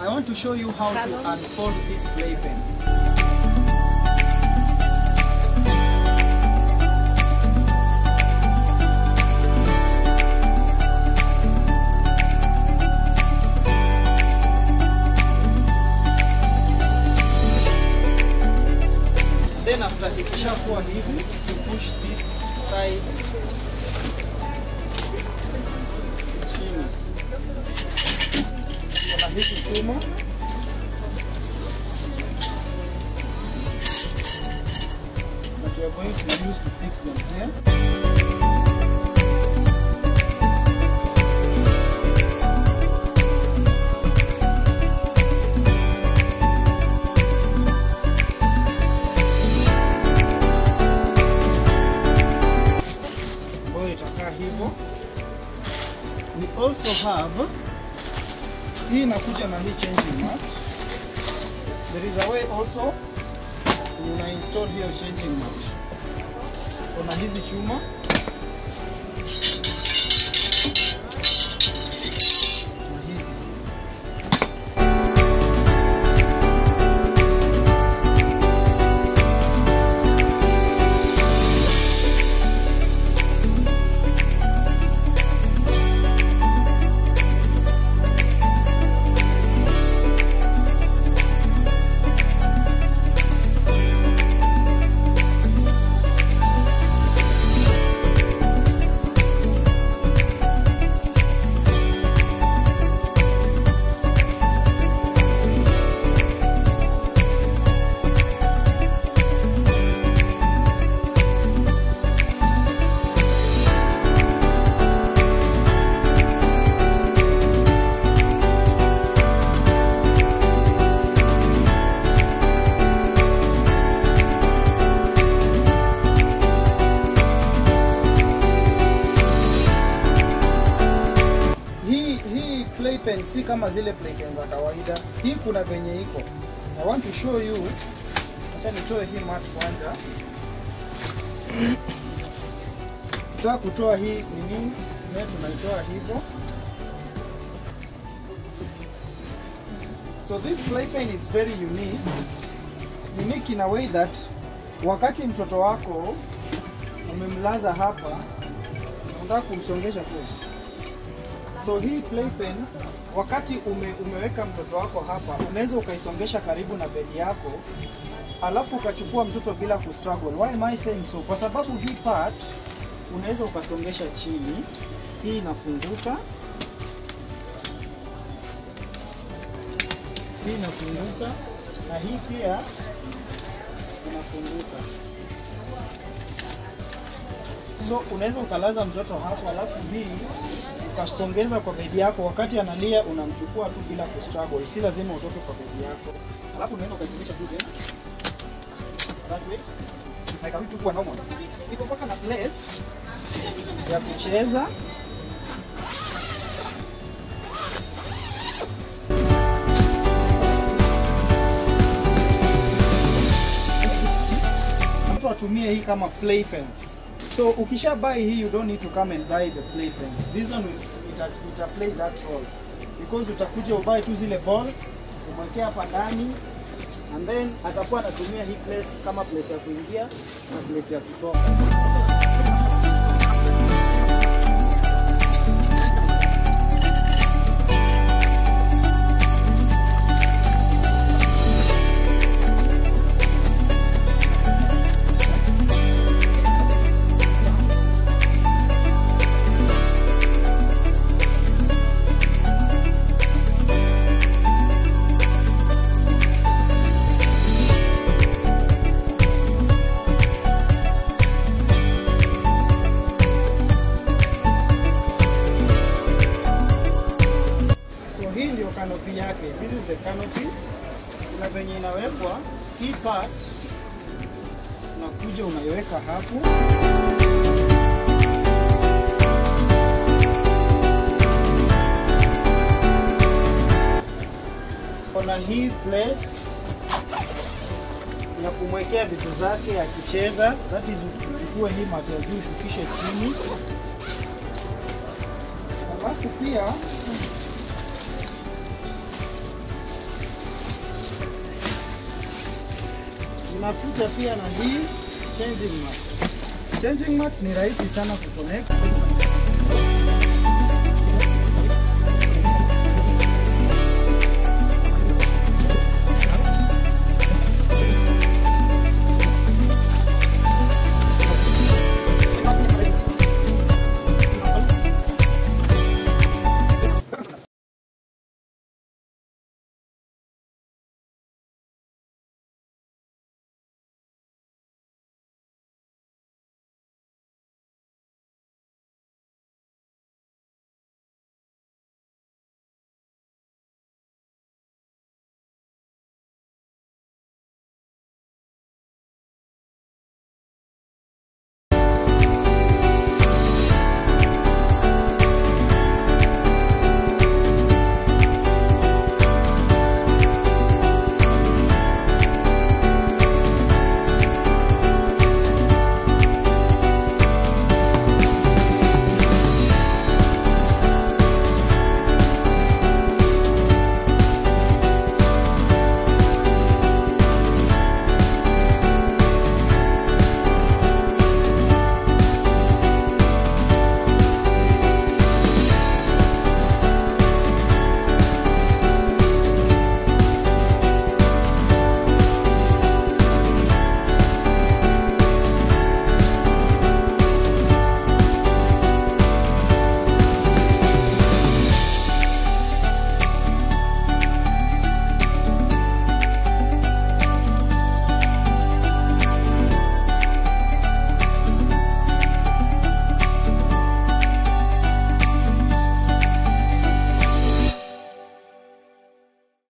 I want to show you how to unfold this playpen. Then after ikishakuwa hivi, you push this side chini. Kuna hiki chuma that we are going to use to fix them here. ambayo itakaa hivyo. We also have hii inakuja na hii changing mat. There is a way also una install hiyo changing mat. Kuna hizi chuma na hizi hii hii playpen si kama zile playpen za kawaida. Hii kuna venye iko. I want to show you. Acha nitoe hii mat kwanza. Nataka kutoa hii nini? Ne tunaitoa hivyo. So this playpen is very unique. Unique in a way that wakati mtoto wako umemlaza hapa, unataka kumsongesha course. So hii playpen wakati ume, umeweka mtoto wako hapa, unaweza ukaisongesha karibu na bedi yako, alafu ukachukua mtoto bila kustruggle. Why am I saying so? Kwa sababu hii part unaweza ukasongesha chini, hii inafunguka, hii inafunguka na hii pia inafunguka. So unaweza ukalaza mtoto hapo, alafu hii ukasongeza kwa bedi yako, wakati analia unamchukua tu bila kustruggle, si lazima utoke kwa bedi yako, alafu unaweza ukasongesha tu tena that way na ikarudi tu kuwa normal. Iko mpaka na place ya kucheza mtu atumie hii kama play fence. So ukisha buy hii you don't need to come and buy the play fence. This one will, ita, ita play that role because utakuja ubuy tu zile balls umwekea hapa ndani and then atakuwa anatumia hii place kama place ya kuingia na place ya kutoka. So hii ndio canopy yake. This is the canopy. Kuna venye inawekwa hii part, unakuja unaiweka hapo. Kuna hii place ya kumwekea vitu zake akicheza, that is uchukue hii mata ya juu ushukishe chini, alafu pia Tunakuja pia na hii changing mat. Changing mat ni rahisi sana kuconnect.